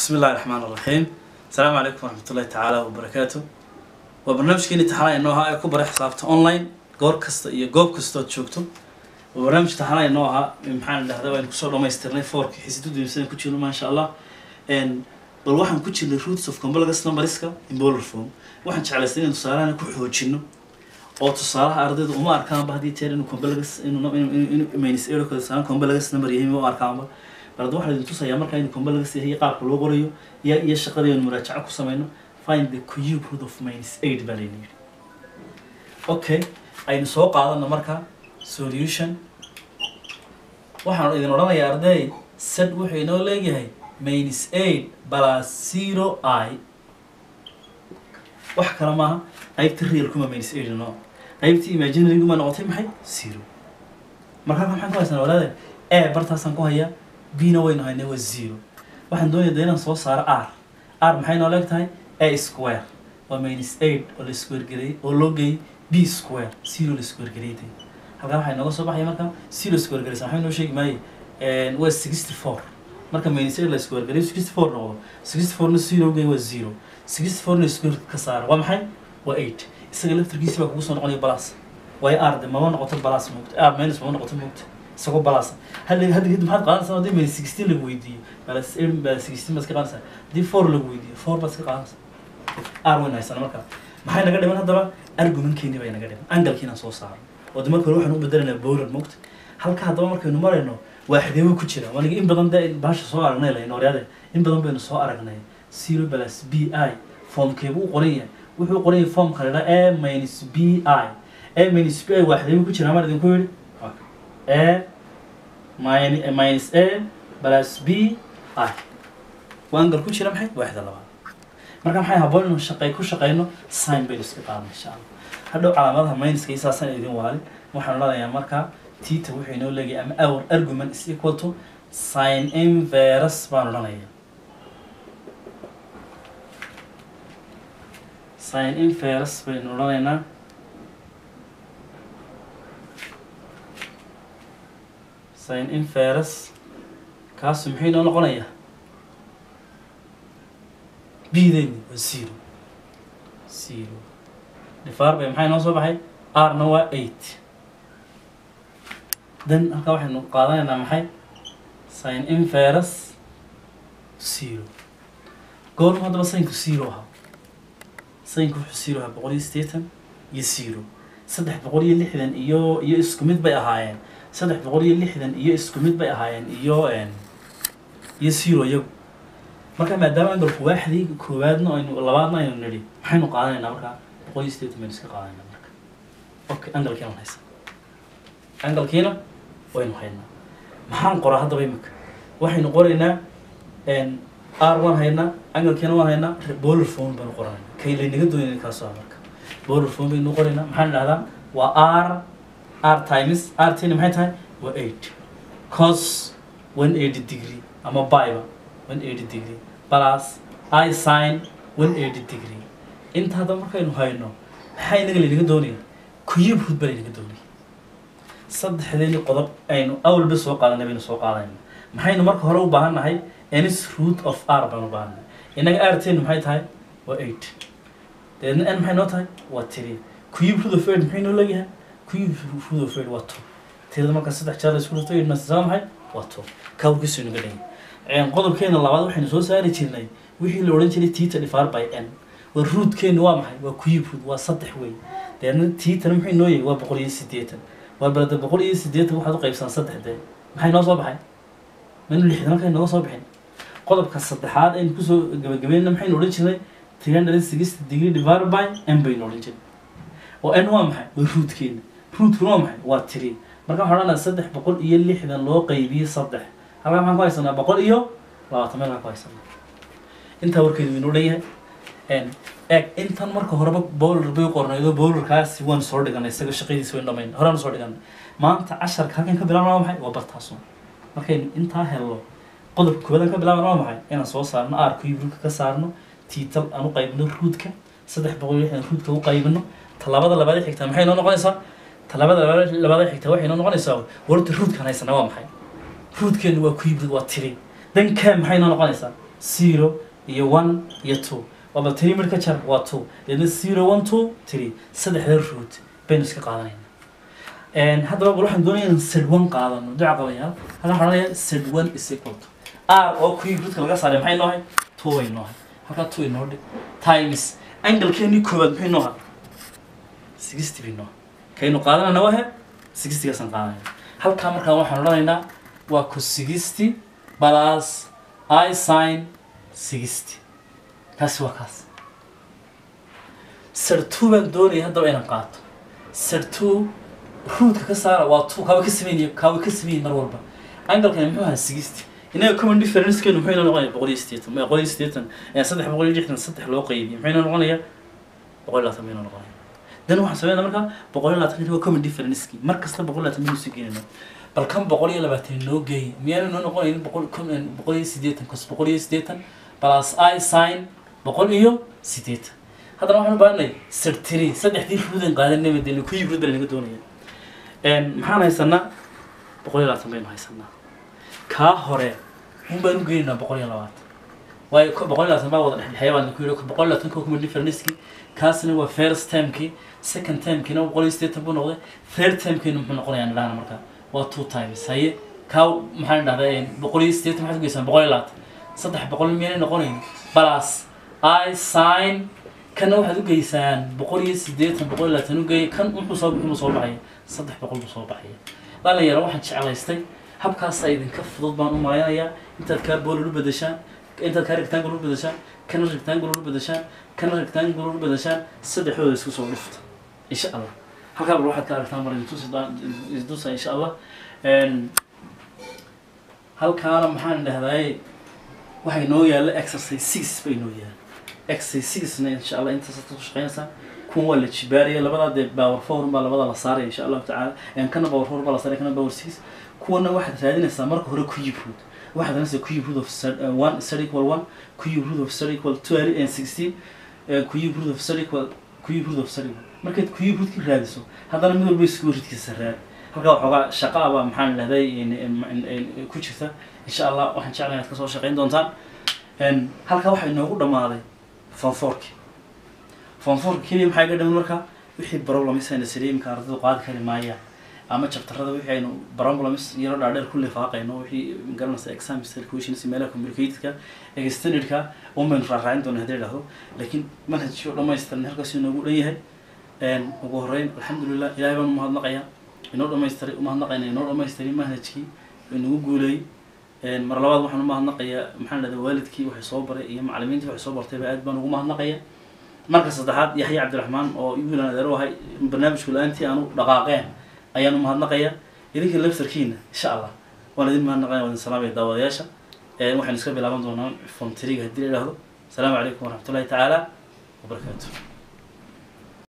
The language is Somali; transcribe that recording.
بسم الله الرحمن الرحيم السلام عليكم ورحمة الله تعالى وبركاته وبرنامجكيني taxanaya inoo ahaa ee ku bara xisaabta online goor kasta iyo goob kastood joogto waa barnaamij taxanaya inoo ahaa maxaan dhahdaa waan kusoo dhamaystirnay foorka xisida duumsan ku jirno maasha allah n bal waxaan ku jirnay roots of complex numberska in bolar form waxaan jeclaystay inaan tusaalahan ku xoojino oo tusaalaha ardayda uma arkaanba haddii jeer inuu complex inuu inuu minus zero kale saan complex number yahay uma arkaanba bal hadda waxaan idin tusayaa markaa inuu complex yahay qaabka loo qorayo iyo iyo shaqadii aan muraajaco ku sameyno find the cube root of minus eight baa layna yidhi okay aynu soo qaadano marka solution waxaan idin odhanayaa arday set wuxuu inoo leeyahay minus eight plus zero i wax kale maaha qaybta real kuma minus eight no qaybta imaginary kuma noqotay maxay zero markaa maxaan ku haysanaa walaade a bartaasaan ku hayaa b na waynu haynay waa zero waxaan doonaya de inaan soo saaro r r maxay noo leeg tahay a square waa minus eight oo la square gareeyey oo loo geeyey b square zero la square gareeyey de halkaa waxay nooga soo baxaya marka zero square gareysa maxay noo sheegi maaye waa sixty four marka minus eight la square gareeyo sixty four noqdo sixty four na zero geey waa zero sixty four na square ka saara waa maxay waa eight isaga laftarkiisi baa kugu soo noqonaya balas waayo r de mama noqoto balas moogta r minus mama noqoto moogta isagoo balas hadda hadda kadib maxaad qaadanaysaa haddii minus sixteen lagu weydiiyo balas eight balas sixteen baad iska qaadanaysaa haddii four lagu weydiiyo four baad iska qaadanaysaa r weyn haysana marka maxay naga dhiman haddaba argumentkeeni bay naga dhiman angalkiina soo saaro oo de marka hore waxaan u bedelaynaa bolan moogta halka haddaba markaynu marayno waa xadeewo ku jira waniga in badan dee baasha soo aragnay lahayn horyaade in badan baynu soo aragnay zero plus b i formkeebu u qoran yahay wuxuu qoran yahay formka la dhaa a minus b i a minus b i waa xadeewo ku jira maan idinku yidhi a min- minus a plus b i waa angal ku jira maxay waaxda labaad marka maxay haboon inuu shaqey ku shaqeyno sign baynu iska qaadna insha allah hadhow calaamadaha minuska iyo saasaan idin waalin waxaan odhanayaa markaa tita wuxuu inoo leeyahay ama our argument is equal to sin inverus baan odhanaya sin inverus baynu odhanaynaa sin inverus kaasu muxuu inoo noqonayaa bdeyni waa zero zero difaar bay maxaa inoo soo baxay r-na waa eight then halkaa waxaynu qaadanaynaa maxay sin inverus zero goormu haddaba saynku zero ahaa saynku wuxuu zero ahaa boqol iyo siddeetan iyo zero saddex boqol iyo lixdan iyo iyo isku mid bay ahaayeen saddex boqol iyo lixdan iyo isku mid bay ahaayeen iyo iyo zero iyagu marka maadaama angalku waaxdii koowaadna aynu labaadna aynu nidhi maxaynu qaadanaynaa markaa boqol iyo siddeetan baynu iska qaadanaynaa marka okay angalkiina waan haysaa angalkiina waynu haynaa maxaan qoraa haddaba imika waxaynu qoraynaa r waan haynaa angalkiina waan haynaa bolar phone baanu qoranayna kay laynaga doonayna kaasoo ah marka bolar phone baynu qoraynaa maxaan dhahdaa waa r r times r tina maxay tahay waa eight cos one eighty degree ama byba one eighty degree plus i sin one eighty degree inta hadda markaynu hayno maxaa inaga laynaga doonaya kuyib hud ba laynaga doonaya saddexdeeni qodob aynu awalba soo qaadanay baynu soo qaadanayna maxaynu marka hore u baahan nahay ns root of r baan u baahannahay innaga r teenu maxay tahay waa eight deedna n maxay noo tahay waa tiri kuyib root of eight maxay noo leeyahay kuyib root of eight waa two tirada marka saddex jeer la isku dhufto eight masaa maxay waa two kawrkiisu inaga dhigay qodobkeena labaad waxaynu soo saari jirnay wixii la odhan jiray tita divided by n waa rootkeenu waa maxay waa kuyib root waa saddex wey deedna titana muxuu noo yahay waa boqol iyo siddeetan waa balada boqol iyo siddeetan waxaad u qaybsan saddex dee maxay noo soo baxay manu lixdan halkay nooga soo bixin qodobka saddexaad aynu kusoo gabagabeynna maxaynu odhan jirnay three hundred sixty degree divided by n baynu odhan jirnay oo n waa maxay waa rootkeena rootkuna waa maxay waa tiri marka waxaan odhanaa saddex boqol iyo lixdan loo qaybiyey saddex halkaa maxaan ku haysanaa boqol iyo labaatan meel baan ku haysanaa intaa warkeedu inuu leeyahay eeg intan marka horeba bowler bay qornaydo bowlerkaasi waan soo dhiganay isaga shaqadiisa wayn dhamayn horaan soo dhiganay maanta casharka halkan ka bilaabna waa maxay waa bartaasun markaynu intaa helno qodobka koowaad ka bilaabna waa maxay inaan soo saarno r kuyibruka ka saarno tiital aan u qaybino ruudka saddex boqol iyo lixdan ruudka u qaybino talaabada labaad xigtaa maxay noo noqonaysaa talaabada labaad xigtaa waxay noo noqonaysaa warta ruudkan haysanaa waa maxay ruudkeenu waa kuyibrid waa tiri dankaa maxay noo noqonaysaa zero iyo one iyo two waba three mid ka jar waa two deedna zero one two three saddexda root baynu iska qaadanayna haddaba bal waxaan doonaya inaan sed one qaadano duca qabayaal halkan waxaan leeyahay sed one is equal to r oo kuwii roodka laga saaray maxay noohay two way noohay halkaa two inoo dhig times angalkeenii koowaad maxay nooha sixty bay nooha kaynu qaadanayna wahe sixtygaasaan qaadanayna halkaa markaa waxaan odhanaynaa waa ku sixty plus i sin sixty kaasi waa kaas sir two baan doonaya haddaba inaan qaato sir two ruudka ka saara waa two kaaba ka sameynaya kaaba ka sameynaya mar walba angalkani muxuu ahaa sixty inaga common differencekeenu muxuu inoo noqonaya boqol iyo siddeetan ma boqol iyo siddeetan saddex boqol iyo lixdan saddex loo qeybiye muxuu inoo noqonaya boqol iyo labaatan baynu noqonaya dan waxaan sameynaa markaa boqol iyo labaatan waa common differenceki mar kasta boqol iyo labaatan baynu soo gelinayna bal kan boqol iyo labaatan noo geeyay miyaanu noo noqonaynin boqol boqol iyo siddeetan cos boqol iyo siddeetan plus i sin boqol iyo siddeetan haddana waxaan u baahanay sirtiri saddexdii ruudan qaadanayba dee ku yibrid baa naga doonaya maxaan haysanaa boqol iyo labaatan baynu haysanaa kaa hore un baan u geynaynaa boqol iyo labaatan waayo boqol iyo labaatan baa wada dhexdhexeeya baan ku yidhi boqol iyo labaatan koo kuma differenceki kaasna waa first termkii second termkiina boqol iyo siddeetan buu noqday third termkiina muxuu noqonayaa nidhahna markaa waa two times haye kaa maxaan dhahdaa boqol iyo siddeetan maxaad ugeysaan boqol iyo labaatan saddex boqol miyaanay noqonayn plus i sin kana waxaad ugeysaan boqol iyo siddeetan boqol iyo labaatan ugeey kan wuxuu soo bixi soo baxaya saddex boqol buu soo baxaya dhalinyaro waxaan jeclaystay habkaasa idinka fudud baan u malaynayaa intaad kaa boolol u bedeshaan intaad kaa rectangle u bedeshaan kana rectangle u bedeshaan kana rectangle u bedeshaan saddexdooda isku soo dhifta insha allah halkaa bal waxaad ka aragtaan mar isdusa insha allah halkaana maxaan dhahdaay waxay noo yaalla exercise six bay noo yaalla exercise sixna insha allah intaas ku shaqeynaysaa kuwan waa la jibaaraya labadaa dee power four baa labada la saaraya insha allahu tacaala kana power four baa la saaraya kana power six kuwana waxaad raadinaysaa marka hore cube root waxaad raadinaysaa cube root of one third equal one cube root of third equal twelve and sixteen cube root of third equal cube root of third equal markaad cube root ka raadiso haddana mid walba isku ridkiisa raad halkaa waxoogaa shaqa aba maxaan dhahday ku jirta insha allah waxaan jeclahay inaad kasoo shaqeyn doontaan halkaa waxaa inoogu dhamaaday fonforki fonforka keliya maxaa iga dhaman markaa wixii problems ayna saliimka ardaydu qaadi kari maayaan ama jabtarada wixii aynu problems yaro dhaadheer ku lifaaqayno wixii garanaysa exam questions meelaha communicatedka extendedka un baynu raaraacin doona haddii dhahdo laakiin manhajkii oo dhamaystiran halkaas inoogu dhan yahay ugu horreyn alxamdulilah ilahay baan umahadnaqayaa inoo dhamaystiray umahadnaqayna inoo dhamaystiray manhajkii inagu guuleeyey mar labaad waxaan umahadnaqayaa maxaan dhahda waalidkii waxay soo baray iyo macalimiintii waxay soo bartayba aad baan ugu mahadnaqaya marka saddexaad yaxya cabdiraxmaan oo wiilan adeero ahay barnaamijku la-aantii aanu dhaqaaqeen ayaan umahadnaqaya idinka laftarkiina insha allah waan idin mahadnaqaya waan idin salaamaya daawadayaasha waxaynu iska bilaaban doonaa fomtriga haddii la idhaahdo asalaamu calaykum waraxmatullahi tacaala wabarakaatu